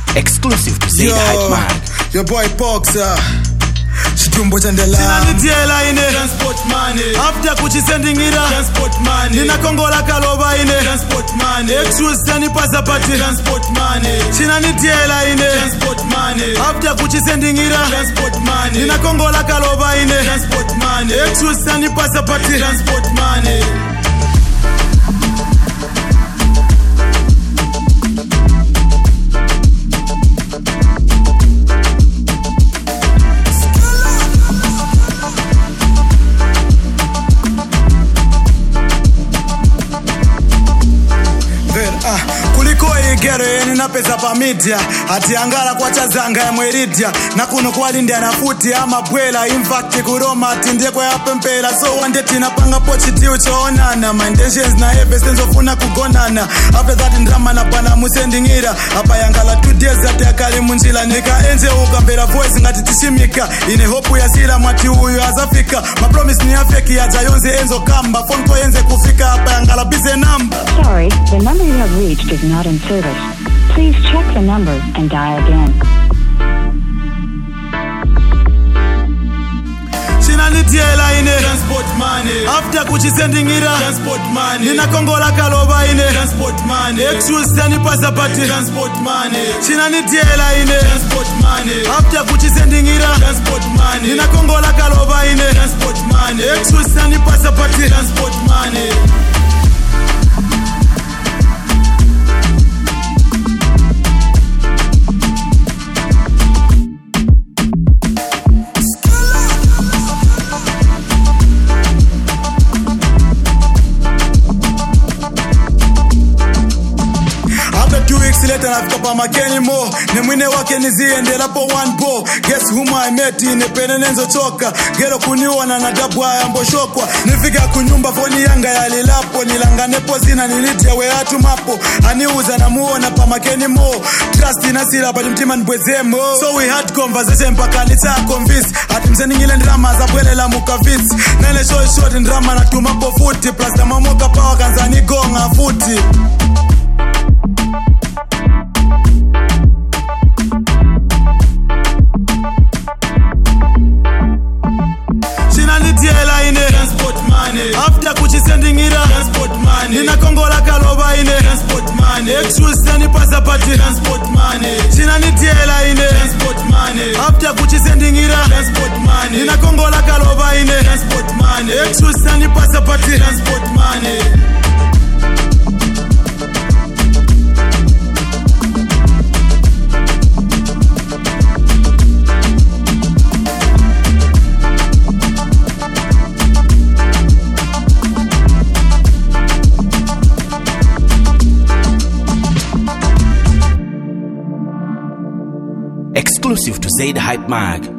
Exclusive to Zaid Hype Man. your boy Boxer chitumbo cha ndela chinanitiela ine transport money after kuchisendingira transport money ndinakongola kalova ine transport money exusanipasa pati transport money chinanitiela ine transport money after kuchisendingira transport money ndinakongola kalova ine transport money exusanipasa pati transport money Ver, ah, kuliko igero yeni napeza pamidia ati angala kwachazanga yamweridia na kuno kwalindana futi amabwela infact kuroma ati ndekwe yapempela so wande tinapanga pochitiu choonana my intentions na eve senzofuna kugonana after that ndrama na pana musendingira apa yangala two days ati akali munjila ndikaenze ukambera voice ngati tishimika ine hopu yasila mwati uyu azafika mapromise ni afeki yadza yonse enzo kamba phone ko yenze kufika apa yangala bize namba Sorry, the number you have reached is not in service. Please check the number and dial again. chinanitiela ine transport money after kuchisendingira transport money ndinakongola kalova ine transport money exusanipasa pati transport money chinanitiela ine transport money after kuchisendingira transport money ndinakongola kalova ine transport money exusanipasa pati transport money After two weeks later nafika pa makeni mo ne mwine wake niziendelapo one bo guess whom I met inepene nenzochoka gero kuniona na dabu ayamboshokwa nifika kunyumba foni yanga yalilapo nilanganepo zina nilitia weatu mapo aniuza namuona pa makeni mo trust inasila pati mtima nibwezemo so we had conversation mpaka nitsa convince ati mseningile ndrama zabwelela mukavitsi nene short short ndrama natumapo futi plus namamoka pawa kanzanigonga futi chinanitiela ine transport money after kuchisendingira transport money ndinakongola kalova ine transport money exusanipasa pati transport money chinanitiela ine transport money after kuchisendingira transport money ndinakongola kalova ine transport money exusanipasa pati transport money Exclusive to Zaid Hype Mag.